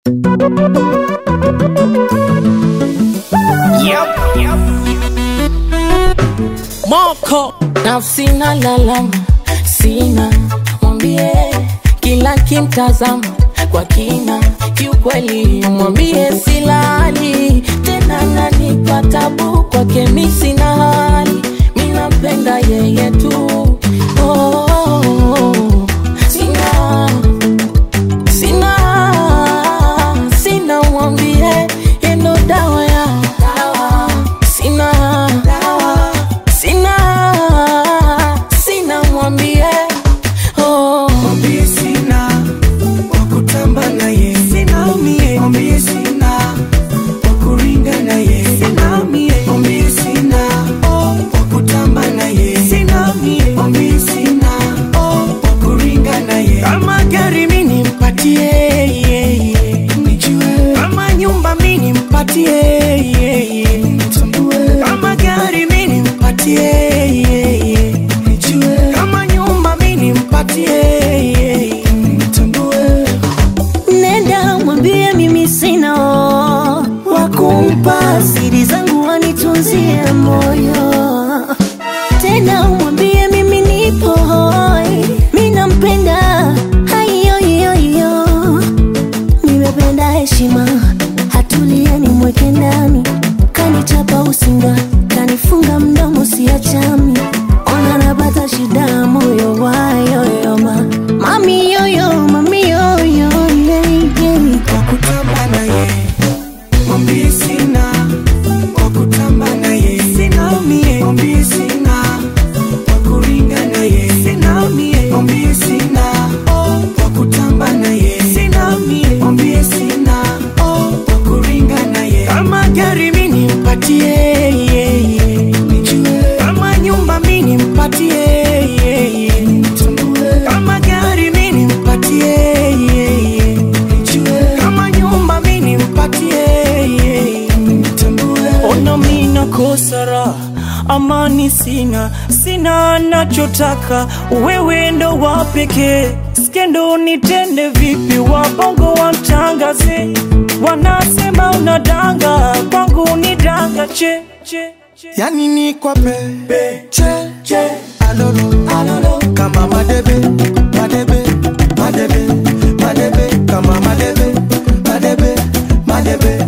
Yep. Moko na sina lalama, sina mwambie, kila kimtazama kwa kina, kiukweli mwambie silali tena, nanipa tabu kwake, mi sina hali, mi nampenda yeye tu oh, oh, oh. Sina, sina, sina mwambie, yendo dawa ya sina sina sina mwambie oh. Mwambie sina wakutamba naye, sina mie. Mwambie sina wakuringa naye, sina mie. Mwambie sina wakutamba naye, sina mie. Mwambie sina wakuringa naye. Kama gari mimi nimpatie, nijue. Kama nyumba mimi nimpatie, nitambue. Kama gari mimi nimpatie, nijue. Kama nyumba mimi nimpatie, nitambue. Nenda mwambie mimi sina wa kumpa siri zangu wanitunzie moyo. Tena mwambie mimi nipo hoi, mi nampenda haiyoiyoiyo. Nimependa heshima, hatulie nimweke ndani, kanichapa usinga, kanifunga mdomo siachami, ona napata shida moyo wayoyoma, mami yoyo, mami yoyo, yeah, yeah. wakutamba naye, mwambie sina wakutamba naye, sina mie, mwambie sina wakuringa naye, sina mie, mwambie sina wakutamba naye, sina mie, mwambie sina wakuringa naye. Kama gari mimi nimpatie, nijue. Kama nyumba mimi nimpatie, nitambue. Kama gari mimi nimpatie, nijue. Kama nyumba mimi nimpatie, nitambue. ona mina kosara amani sina sina nachotaka wewe ndo wa pekee skendo nitende vipi wabongo wamtangaze wanasema unadanga kwangu ni danga che, che, che. yani ni kwa pe che che alolo alolo kama madebe madebe madebe madebe kama madebe madebe madebe